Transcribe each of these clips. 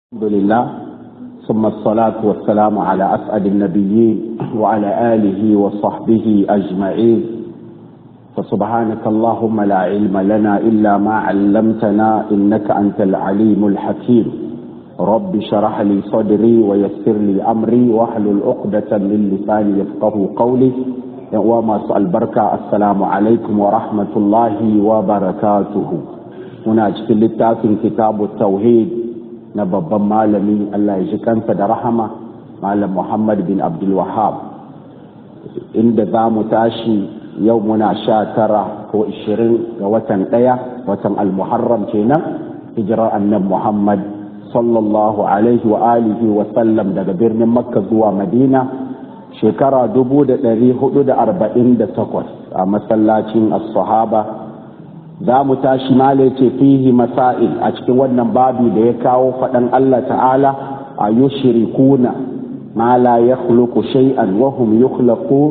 الحمد لله ثم الصلاة والسلام على أسعد النبيين وعلى آله وصحبه أجمعين فسبحانك اللهم لا علم لنا إلا ما علمتنا إنك أنت العليم الحكيم رب شرح لي صدري ويسر لي أمري واحلل عقدة من لساني يفقه قولي وما سأل بركة السلام عليكم ورحمة الله وبركاته هنا في كتاب التوحيد na babban malami Allah ya ji kansa da rahama malam Muhammad bin Abdul Wahab inda za mu tashi yau muna sha tara ko ishirin ga watan ɗaya watan al-muharram kenan hijirar annab Muhammad sallallahu alaihi wa alihi wa sallam daga birnin makka zuwa madina shekara dubu da ɗari hudu da arba'in da takwas a masallacin as-sahaba za mu tashi male ce fihi masail a cikin wannan babi da ya kawo faɗan Allah ta'ala a yushrikuna ma la yakhluqu shay'an wa hum yukhlaqun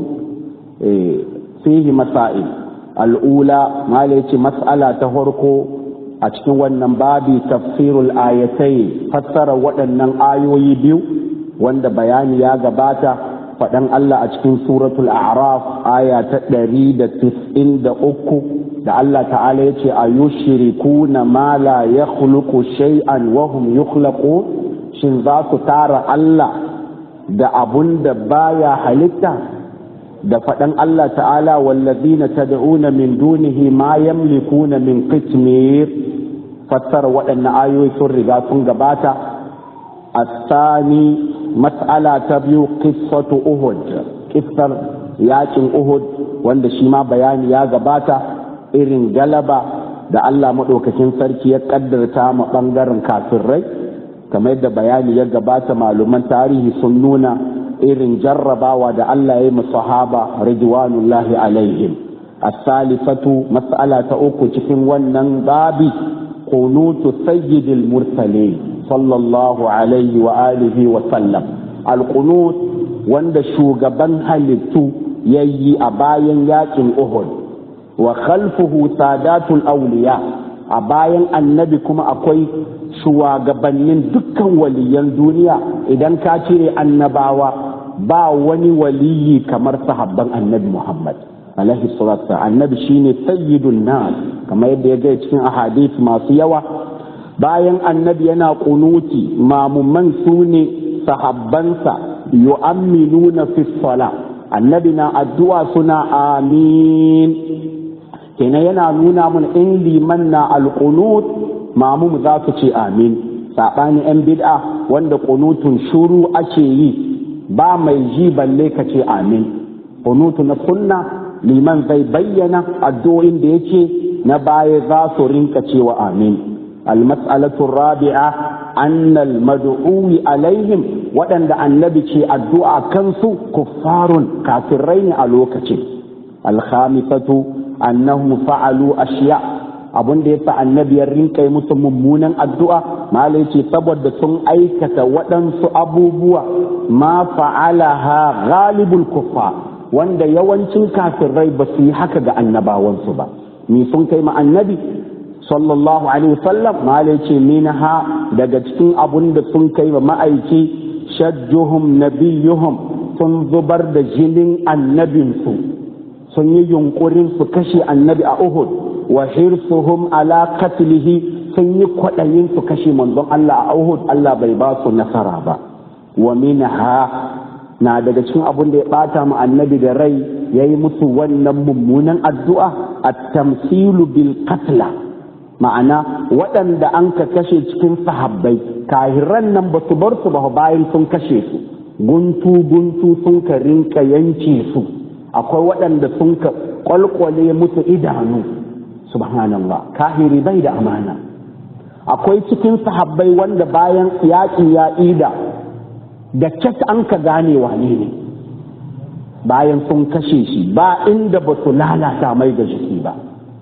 fihi masail al'ula male ce mas'ala ta farko a cikin wannan babi tafsirul ayatai fassara waɗannan ayoyi biyu wanda bayani ya gabata faɗan Allah a cikin suratul a'raf aya ta ɗari da tis'in da uku da Allah ta'ala ya ce a yushrikuna ma la yakhluqu shay'an wa hum yukhlaqun shin za su tara Allah da abun da baya halitta da faɗan Allah ta'ala wallazina tad'una min dunihi ma yamlikuna min qitmir fassara waɗannan ayoyi sun riga sun gabata الثاني مسألة تبيو قصة أهد قصة yakin Uhud wanda shi ma bayani ya gabata irin galaba da Allah maɗaukakin sarki ya ƙaddarta ma ɓangaren kafirai kamar yadda bayani ya gabata maluman tarihi sun nuna irin jarrabawa da Allah ya yi sahaba ridwanullahi alaihim as-salifatu mas'ala ta uku cikin wannan babi qunutu sayyidil mursalin sallallahu alaihi wa alihi wa sallam alqunut wanda shugaban halittu yayi a bayan yakin Uhud wa khalfuhu sadatul awliya a bayan annabi kuma akwai shugabannin dukkan waliyan duniya idan ka cire annabawa ba wani waliyi kamar sahabban annabi Muhammad alaihi salatu annabi shine sayyidun nas kamar yadda ya ga cikin ahadith masu yawa bayan annabi yana kunuti mamumman su ne sahabbansa yu'amminuna fi sala annabi na addu'a suna amin kenan yana nuna mun in liman na alqunut mamum za su ce amin saɓani yan bid'a wanda kunutun shuru ake yi ba mai ji balle ka ce amin kunutu na sunna liman zai bayyana addu'o'in da yake na baya za su rinka cewa amin المسألة الرابعة أن المدعو عليهم ودن النبي شيء الدعاء كنسو كفار كافرين ألوكة الخامسة أنهم فعلوا أشياء abun da yasa annabi ya rinka yi musu mummunan addu'a malai ce saboda sun aikata waɗansu abubuwa ma fa'alaha ghalibul kuffa wanda yawancin kafirai ba su yi haka ga annabawansu ba ni sun kai ma annabi sallallahu alaihi wasallam malai ce minha daga cikin abun da sun kai wa ma'aiki shajjuhum nabiyuhum sun zubar da jinin annabinsu sun yi yunkurin su kashe annabi a Uhud wa hirsuhum ala qatlihi sun yi kwaɗayin su kashe manzon Allah a Uhud Allah bai ba su nasara ba wa minha na daga cikin abun da ya bata mu annabi da rai yayi musu wannan mummunan addu'a at-tamsilu bil qatla ma'ana waɗanda an ka kashe cikin sahabbai kahiran nan ba su bar su ba bayan sun kashe su guntu guntu sun ka rinka yanke su akwai waɗanda sun ka kwalkwale musu idanu subhanallah kahiri bai da amana akwai cikin sahabbai wanda bayan yaƙi ya ida da cat an ka gane wane ne bayan sun kashe shi ba inda ba su lalata mai da jiki ba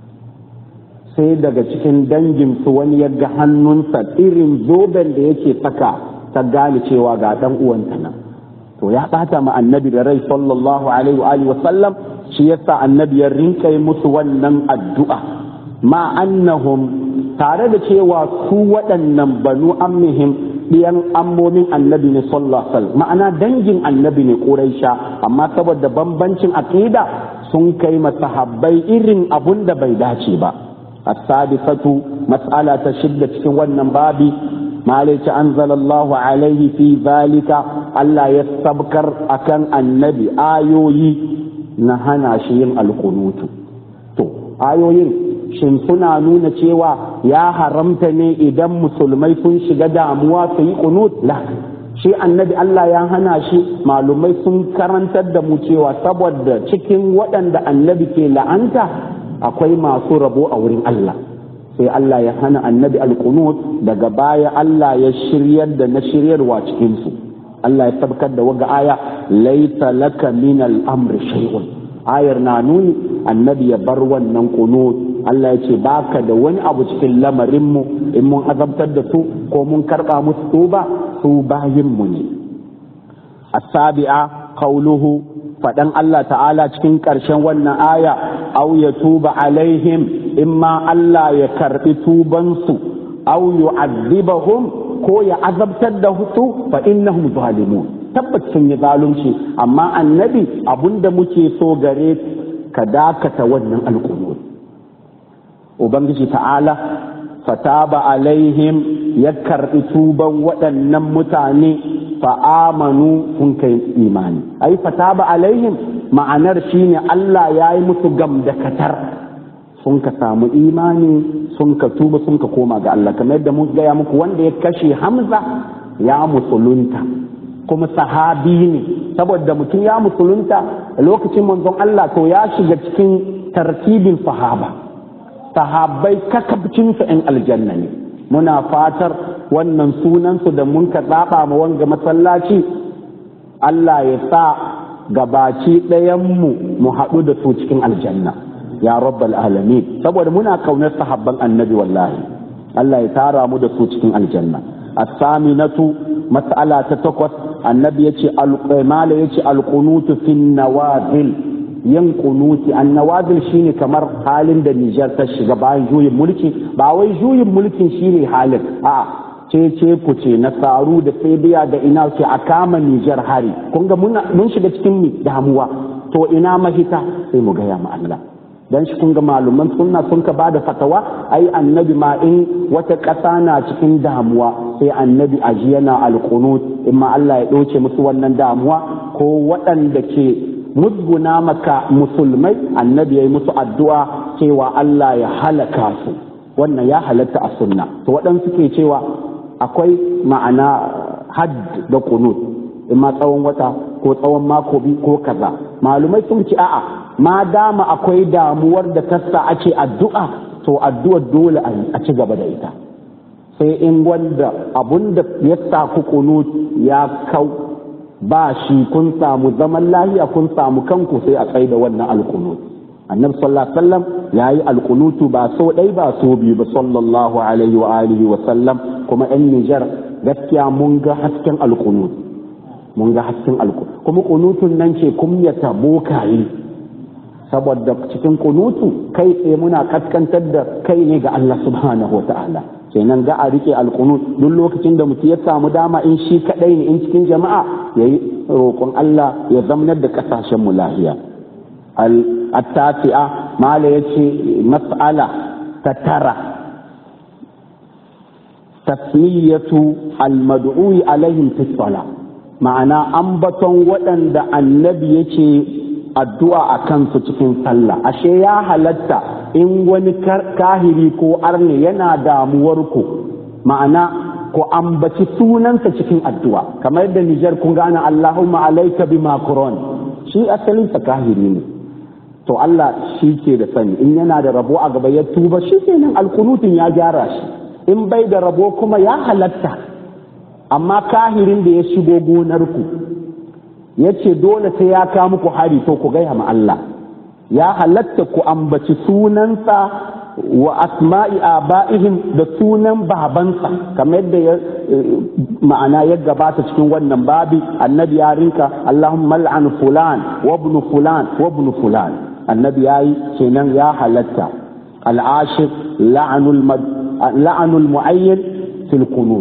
sai daga cikin danginsu wani ya ga hannunsa irin zoben da yake saka ta gane cewa ga dan uwanta nan to ya bata ma annabi da rai sallallahu alaihi wa alihi wa sallam shi yasa annabi ya rinka yi musu wannan addu'a ma annahum tare da cewa su waɗannan banu ammihim ɗiyan ammomin annabi ne sallallahu ma'ana dangin annabi ne ƙuraisha amma saboda bambancin aƙida sun kai masahabbai irin abun da bai dace ba as-sadisatu mas'ala ta shidda cikin wannan babi malaici anzalallahu alaihi fi zalika Allah ya sabkar akan annabi ayoyi na hana shi yin alkunutu to ayoyin shin suna nuna cewa ya haramta ne idan musulmai sun shiga damuwa su yi kunut la shi annabi Allah ya hana shi malumai sun karantar da mu cewa saboda cikin waɗanda annabi ke la'anta akwai masu rabo a wurin Allah sai Allah ya hana annabi alkunut daga baya Allah ya shiryar da na shiryarwa cikinsu Allah ya tabbatar da waga aya laita laka min al-amri shay'un ayar na nuni annabi ya bar wannan kunut Allah ya ce baka da wani abu cikin lamarinmu in mun azabtar da su ko mun karba musu tuba su bayinmu ne asabi'a qauluhu faɗan Allah ta'ala cikin ƙarshen wannan aya au ya tuba alaihim imma Allah ya karɓi tubansu au yu'adhibahum ko ya azabtar da su fa innahum zalimun tabbas sun yi zalunci amma annabi abunda muke so gare ka dakata wannan alƙunut ubangiji ta'ala fataba alaihim ya karɓi tuban waɗannan mutane fa'amanu sun kai imani ai fataba alaihim ma'anar shine Allah ya yi musu gam da katar sun ka samu imani sun ka tuba sun ka koma ga Allah kamar yadda mun gaya muku wanda ya kashe Hamza ya musulunta kuma sahabi ne saboda mutum ya musulunta lokacin manzon Allah to ya shiga cikin tartibin sahaba sahabbai kakabcinsu in aljanna ne muna fatar wannan sunansu da mun ka tsaba ma wanga masallaci Allah ya sa gabaci ɗayanmu mu haɗu da su cikin aljanna ya rabbal alamin saboda muna kaunar sahabban annabi wallahi Allah ya tara mu da su cikin aljanna as-saminatu mas'ala ta takwas annabi yace al-qimala yace al-qunutu fi nawazil yin kunuti annawazil shine kamar halin da Nijar ta shiga bayan juyin mulki ba wai juyin mulkin shine halin a ce ce ku ce nasaru da biya da ina ce a kama Nijar hari kun ga mun shiga cikin damuwa to ina mahita sai mu gaya ma Allah dan shi kun ga maluman sunna sun ka bada fatawa ai annabi ma in wata ƙasa na cikin damuwa sai annabi aji yana alqunut in ma Allah ya ɗauke musu wannan damuwa ko waɗanda ke musguna maka musulmai annabi ya yi musu addu'a cewa Allah ya halaka su wannan ya halatta a sunna to waɗansu ke cewa akwai ma'ana had da kunut in ma tsawon wata ko tsawon mako biyu ko kaza malumai sun ce a'a ma dama akwai damuwar da tassa ake addu'a to addu'ar dole a ci gaba da ita sai in wanda abun da ya sa ku kunut ya kau ba shi kun samu zaman lahiya kun samu kanku sai a tsaye da wannan alkunut annabi sallallahu alaihi wasallam yayi alkunutu ba so dai ba so biyu ba sallallahu alaihi wa alihi wa sallam kuma yan Nijar gaskiya mun ga hasken alkunut mun ga hasken alkunut kuma kunutun nan ce kumyata bokaye saboda cikin kunutu kai tsaye muna kaskantar da kai ne ga Allah subhanahu wa ta'ala kenan ga a rike alkunut duk lokacin da mutum ya samu dama in shi kadai ne in cikin jama'a yayi roƙon Allah ya zamanar da kasashen mu lahiya al-tasi'a mala yace mas'ala ta tara tasmiyatu al-mad'u alaihim fi ma'ana ambaton waɗanda annabi yake addu'a a kansu cikin sallah ashe ya halatta in wani kahiri ko arne yana damuwar ku ma'ana ku ambaci sunansa cikin addu'a kamar yadda Nijar kun gane Allahumma alaika bi Macron shi asalin sa kahiri ne to Allah shi ke da sani in yana da rabo a gaba ya tuba shi kenan alkunutun ya gyara shi in bai da rabo kuma ya halatta amma kahirin da ya shigo gonar ku ya ce dole sai ya kawo muku hari to ku gaya ma Allah ya halatta ku ambaci sunansa wa asma'i aba'ihim da sunan babansa kamar yadda ya ma'ana ya gabata cikin wannan babi annabi ya rinka Allahumma al'an fulan wa ibn fulan wa ibn fulan annabi yayi kenan ya halatta al'ashir la'anul la'anul mu'ayyan fil qunut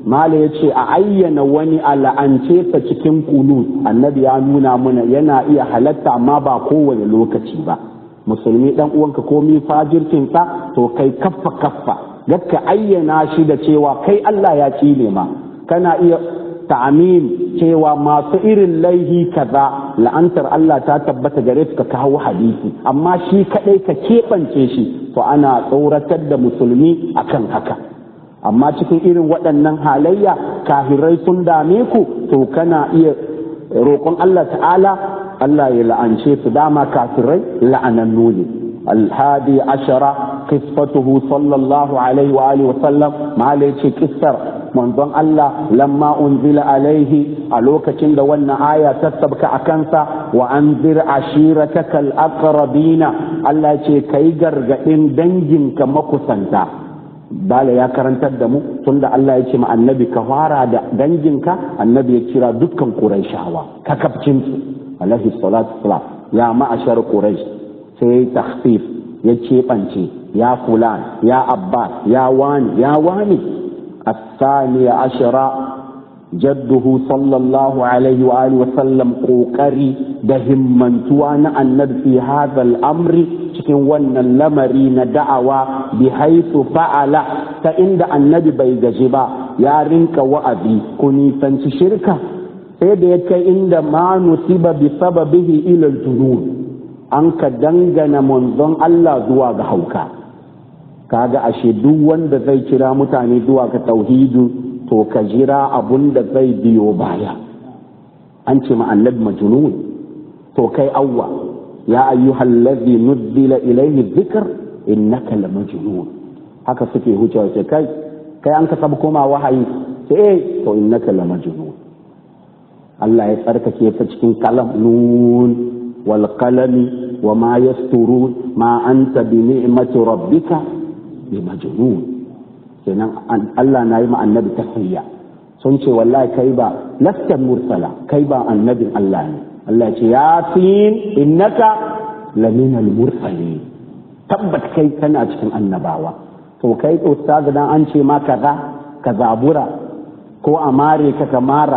mala ya ce a ayyana wani a la'ance sa cikin kunu annabi ya nuna mana yana iya halatta amma ba kowane lokaci ba musulmi dan uwanka komi fajircinsa to kai kaffa kaffa ka ayyana shi da cewa kai Allah ya cile ma kana iya ta'amin cewa masu irin laihi kaza la'antar Allah ta tabbata gare su ka kawo hadisi amma shi kadai ka keɓance shi to ana tsoratar da musulmi akan haka amma cikin irin waɗannan halayya kafirai sun dame ku to kana iya roƙon Allah ta'ala Allah ya la'ance su dama kafirai la'anannu ne الهادي عشرة قصته صلى الله عليه وآله وسلم ما ليش كسر منظم الله لما أنزل عليه ألوك تند ون آية تتبك أكنسا وأنذر عشيرتك الأقربين الله يشي كيجر إن دنجن كمكسنتا bala ya karantar da mu tunda Allah ya ce ma annabi ka fara da danginka annabi ya kira dukkan Qurayshawa kakabcin su alaihi salatu wassalam ya ma'ashar Quraysh sai ya yi takhfif ya keɓance ya fulan ya abbas ya wani ya wani الثانية عشرة جده صلى الله عليه وآله وسلم قوكري دهم من توان النبي في هذا الأمر cikin wannan lamari na da'awa bi haisu fa'ala ta inda annabi bai gaji ba ya rinka wa'azi ku nisanci shirka sai da ya kai inda ma nusiba bi sababihi ila junun an ka dangana manzon Allah zuwa ga hauka kaga ashe duk wanda zai kira mutane zuwa ga tauhidu to ka jira abun da zai biyo baya an ce ma annabi majnun to kai awwa ya ayyuhal ladhi nuzzila ilayhi dhikr innaka la majnun haka suke hucewa ce kai kai an ka sabu koma wahayi ce eh to innaka la majnun Allah ya tsarkake ta cikin kalam nun wal qalami wa ma yasturun ma anta bi ni'mati rabbika bi majnun kenan Allah na yi ma annabi tahiyya sun ce wallahi kai ba lasta mursala kai ba annabin Allah ne Allah ce yasin innaka laminal mursalin tabbat kai kana cikin annabawa to kai ustaz dan an ce ma kaza ka zabura ko amare ka kamara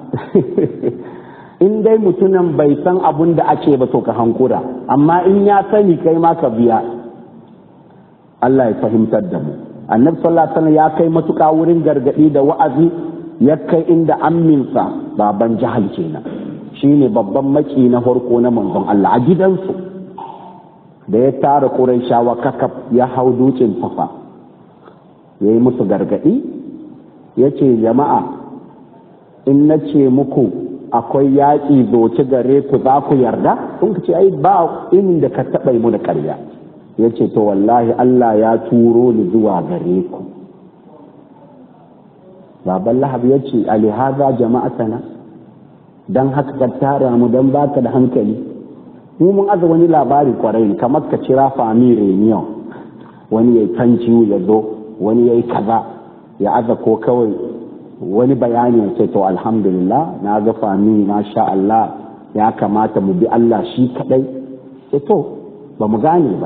in dai mutumin bai san abun da ake ba to ka hankura amma in ya sani kai ma ka biya Allah ya fahimtar da mu annabi sallallahu alaihi wasallam ya kai matuƙa wurin gargadi da wa'azi ya kai inda amminsa baban jahal kenan shine babban maki na farko na manzon Allah a gidansu da ya tara Qurayshawa kakaf ya hau dutsen safa yayi musu gargadi yace jama'a in na ce muku akwai yaƙi zoci gare ku za ku yarda sun ce ai ba inda ka taɓa mu da ƙarya ya ce to wallahi Allah ya turo ni zuwa gare ku baban lahab ya ce alihaza jama'atana don haka ka tara mu don baka da hankali mu mun aza wani labari kwarai kamar ka cira fami reunion wani ya yi ya zo wani ya yi kaza ya aza ko kawai wani bayani ya ce to alhamdulillah na ga fami masha Allah ya kamata mu bi Allah shi kadai ce to ba mu gane ba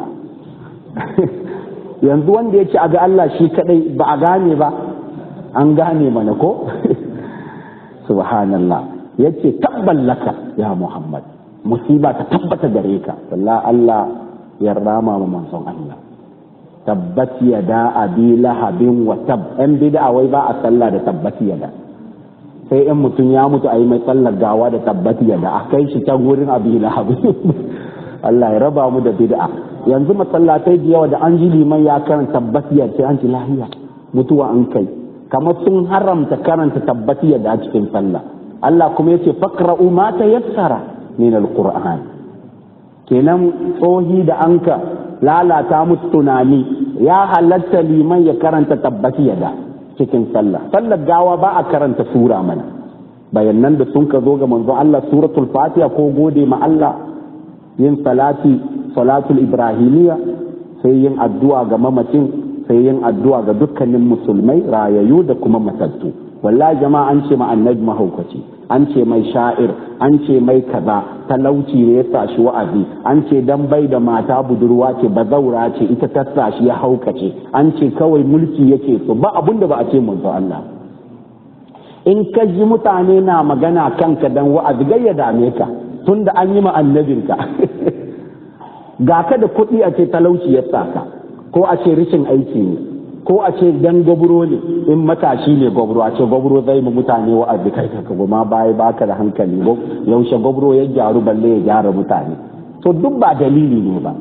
yanzu wanda ya ce a ga Allah shi kadai ba a gane ba an gane mana ko subhanallah ya ce tabballaka ya Muhammad musiba ta tabbata gare ka wallahi Allah ya rama mu manzon Allah tabbat yada abi lahabin wa tab yan bid'a wai ba a sallah da tabbat yada sai in mutum ya mutu a yi mai sallar gawa da tabbat yada a kai shi ta gurin abi lahabin Allah ya raba mu da bid'a yanzu masallatai da yawa da an ji liman ya karanta tabbatiyar sai an ji lahiya mutuwa an kai kamar sun haramta karanta tabbatiyar da a cikin sallah Allah kuma yace faqra'u ma tayassara min alquran kenan tsohi da anka lalata musu tunani ya halatta liman ya karanta tabbatiyar da cikin sallah sallar gawa ba a karanta sura mana bayanan da sun ka zo ga manzo Allah suratul fatiha ko gode ma Allah yin salati salatul ibrahimiyya sai yin addu'a ga mamacin sai yin addu'a ga dukkanin musulmai rayayu da kuma matattu wallahi jama'a an ce ma annabi mahaukaci an ce mai sha'ir an ce mai kaza talauci ne ya sashi wa'azi an ce dan bai da mata budurwa ce bazaura ce ita ta sashi ya haukace an ce kawai mulki yake so ba abun da ba a ce manzo Allah in ka ji mutane na magana kanka dan wa'azi gai ya dame ka tunda an yi ma annabinka ga ka da kuɗi a ce talauci ya saka ko a ce rashin aiki ne ko a ce dan gobro ne in matashi ne gobro a ce gobro zai mu mutane wa'azi kai ka goma baya baka da hankali yaushe gobro ya gyaru balle ya gyara mutane to duk ba dalili ne ba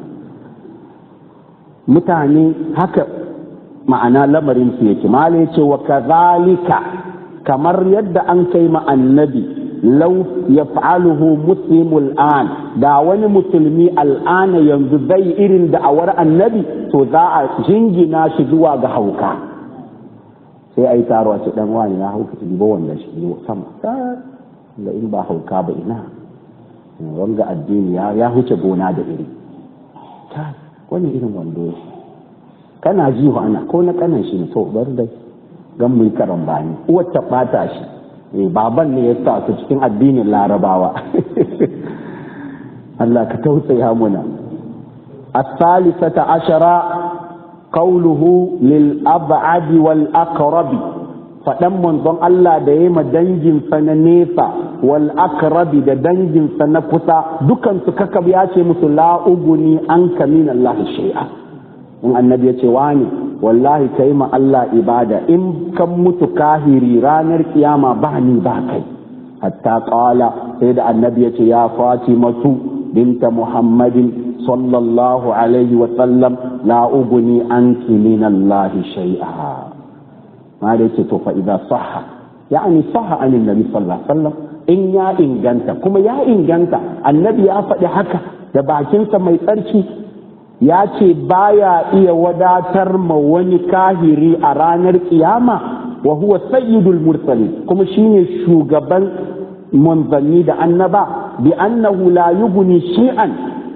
mutane haka ma'ana lamarin su yake mala yace wa kazalika kamar yadda an kai ma annabi lau yaf'aluhu muslimul an da wani musulmi al'ana yanzu zai irin da'awar annabi to za a jingina shi zuwa ga hauka sai ai taro a ce dan wani ya hauka ci ba wanda shi sama da in ba hauka ba ina wanga addini ya huce gona da iri wani irin wando kana ji ana ko na kanan shi ne to bar dai gan mu karan bani uwar ta bata shi eh baban ne ya sa su cikin addinin larabawa Allah ka tausaya muna الثالثة عشرة قوله للأبعد والأقرب faɗan manzon Allah da ya ma danginsa na nesa wal akrabi da danginsa na kusa dukansu kakab ya ce musu la'uguni an kamin Allah shay'a in annabi ya ce wani wallahi kai ma Allah ibada in kan mutu kahiri ranar kiyama ba ni ba kai hatta qala sai da annabi ya ce ya fatimatu binta muhammadin sallallahu alaihi wa sallam la uguni anki min Allah shay'a ma da yake to fa idza sahha yani sahha anin nabi sallallahu alaihi wasallam in ya inganta kuma ya inganta annabi ya faɗi haka da bakinsa mai tsarki ya ce baya iya wadatar ma wani kahiri a ranar kiyama wa huwa sayyidul mursalin kuma shine shugaban manzanni da annaba bi annahu la yughni shay'an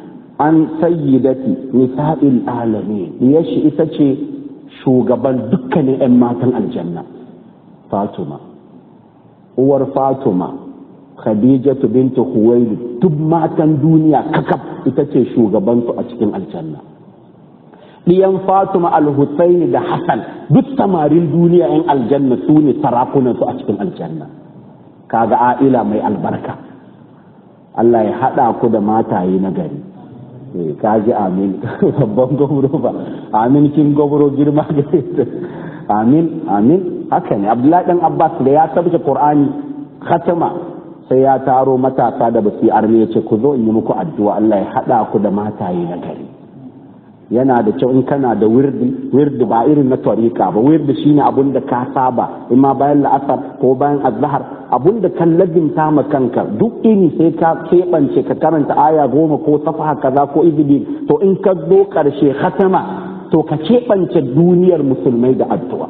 an sayyidati nisa'il alamin yashi ita ce shugaban dukkanin 'yan matan aljanna fatuma uwar fatuma khadijatu bintu huwaili duk matan duniya kakaf ita ce shugabansu a cikin aljanna ɗiyan fatuma al-husaini da hassan duk samarin duniya 'yan aljanna su ne sarakunansu a cikin aljanna kaga a'ila mai albarka Allah ya haɗa ku da mataye na gari ka ji amin babban gwamro ba amin kin gwamro girma gare ta amin amin haka ne abdullahi dan abbas da ya sabke qur'ani khatama sai ya taro matasa da basu arme ya ce ku zo in yi muku addu'a Allah ya hada ku da mataye na gari yana da kyau in kana da wirdi wirdi ba irin na tariqa ba wirdi shine abun da ka saba imma bayan la'asar ko bayan azhar abun da kan labinta ma kanka duk ini sai ka keɓance ka karanta aya goma ko safaha kaza ko izini to in ka zo ƙarshe khatama to ka keɓance duniyar musulmai da addu'a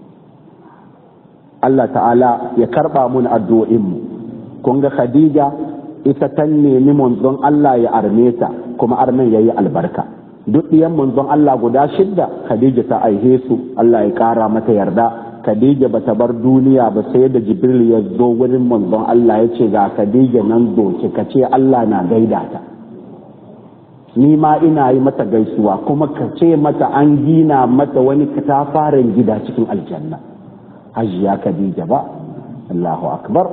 Allah ta'ala ya karɓa mun addu'o'inmu kun ga Khadija ita ta nemi manzon Allah ya arme ta kuma armen yayi albarka duk ɗiyan manzon Allah guda shidda Khadija ta aihe su Allah ya ƙara mata yarda Khadija ba ta bar duniya ba sai da Jibril ya zo wurin manzon Allah ya ce ga Khadija nan doki ka ce Allah na gaida ta ni ma ina yi mata gaisuwa kuma ka ce mata an gina mata wani katafaren gida cikin aljanna hajiya Khadija ba Allahu akbar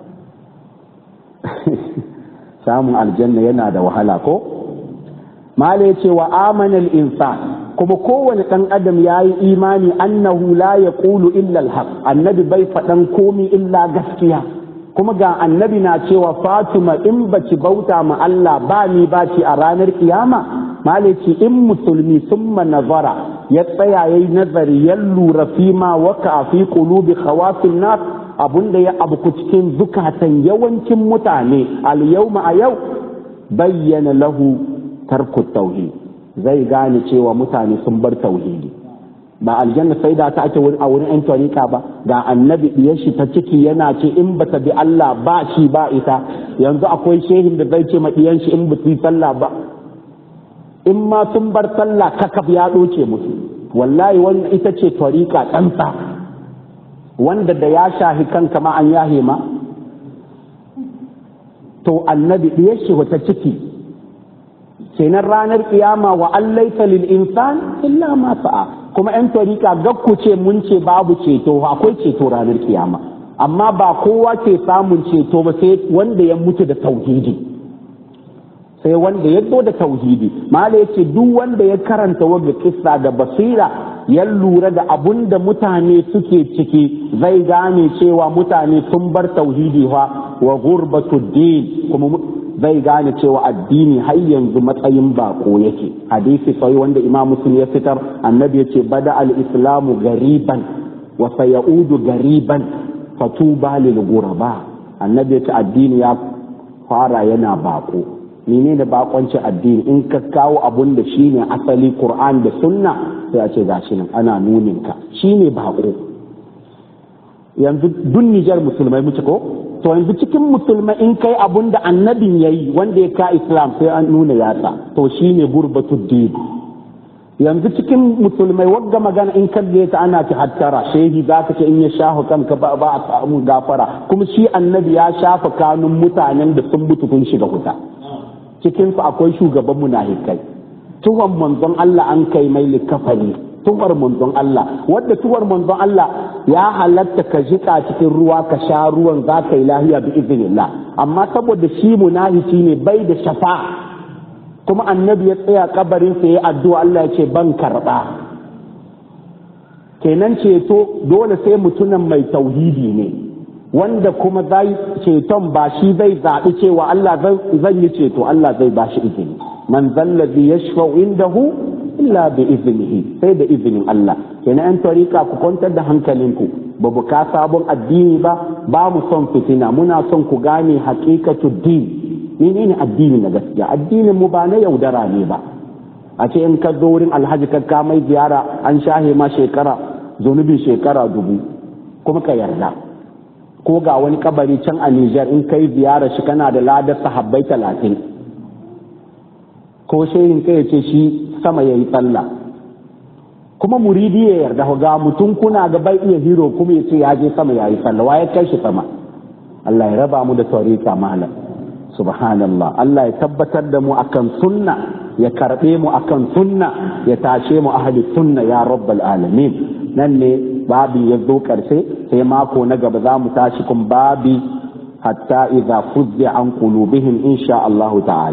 samun aljanna yana da wahala ko mala ya ce wa amanal insan kuma kowane ɗan adam ya yi imani annahu la ya ƙulu illa alhaq annabi bai faɗan komi illa gaskiya kuma ga annabi na cewa fatima in baci bauta ma Allah ba ni ba ci a ranar kiyama malaci in musulmi summa nazara ya tsaya yayi nazari ya lura fi ma waka fi qulubi khawafin nas abunda ya abuku cikin zukatan yawancin mutane al yawma a yau bayyana lahu tarku tauhid zai gane cewa mutane sun bar tauhidi ba aljanna sai da ta ake a wurin yan tarika ba ga annabi diyar shi ta ciki yana ce in bata bi Allah ba shi ba ita yanzu akwai shehin da zai ce ma diyan shi in ba yi sallah ba in ma sun bar sallah kakaf ya doce musu wallahi wannan ita ce tarika tsantsa wanda da ya shahi kanka ma an yahe ma to annabi diyar shi wata ciki kenan ranar kiyama wa allaita lil insan illa ma sa'a kuma yan tarika gakku ce mun ce babu ceto akwai ceto ranar kiyama amma ba kowa ke samun ceto ba sai wanda ya mutu da tauhidi sai wanda ya zo da tauhidi mala ya ce duk wanda ya karanta wanda kissa da basira ya lura da abun da mutane suke ciki zai gane cewa mutane sun bar tauhidi fa wa gurbatu din kuma zai gane cewa addini har yanzu matsayin bako yake hadisi sai wanda imam muslim ya fitar annabi ya ce bada al-islamu gariban wa sayaudu gariban fatuba lil ghuraba annabi ya ce addini ya fara yana bako menene bakonci addini in ka kawo abun da shine asali qur'an da sunna sai a ce gashi nan ana nunin ka shine bako yanzu duk Nijar musulmai muke ko to yanzu cikin musulmai in kai abun da annabin yayi wanda ya ka islam sai an nuna yatsa to shine gurbatud din yanzu cikin musulmai wagga magana in kalle ta ana ci hattara shehi za ka ce in ya shafa kanka ba ba a samu gafara kuma shi annabi ya shafa kanun mutanen da sun mutu kun shiga wuta cikin su akwai shugaban munafikai tuhon manzon Allah an kai mai likafani tuhar manzon Allah wadda tuhar manzon Allah ya halatta ka jika cikin ruwa ka sha ruwan za ka yi lahiya bi iznillah amma saboda shi munafici ne bai da shafa kuma annabi ya tsaya kabarin sa ya addu'a Allah ya ce ban karba kenan ceto dole sai mutumin mai tauhidi ne wanda kuma zai ceton ba shi zai zaɓi cewa Allah zan yi ceto Allah zai ba shi izini man zallazi yashfa'u indahu illa bi iznihi sai da izinin Allah kenan an tarika ku kwantar da hankalinku ba bu ka sabon addini ba ba mu son fitina muna son ku gane haqiqatu din menene addini na gaskiya addinin mu ba na yaudara ne ba a ce in ka zo wurin alhaji ka mai ziyara an shahe ma shekara zunubin shekara dubu kuma ka yarda ko ga wani kabari can a Nijar in kai ziyara shi kana da ladar sahabbai talatin ko shehin kai ce shi sama ya yi tsalla kuma muridi ya yarda ga mutum kuna ga bai iya hiro kuma ya ce ya je sama ya yi tsalla wa ya kai shi sama Allah ya raba mu da tarika malam subhanallah Allah ya tabbatar da mu akan sunna ya karbe mu akan sunna ya tashe mu ahli sunna ya rabbal alamin nan ne babi ya zo karshe sai mako na gaba za mu tashi kun babi hatta idza fuzza an qulubihim insha Allah ta'ala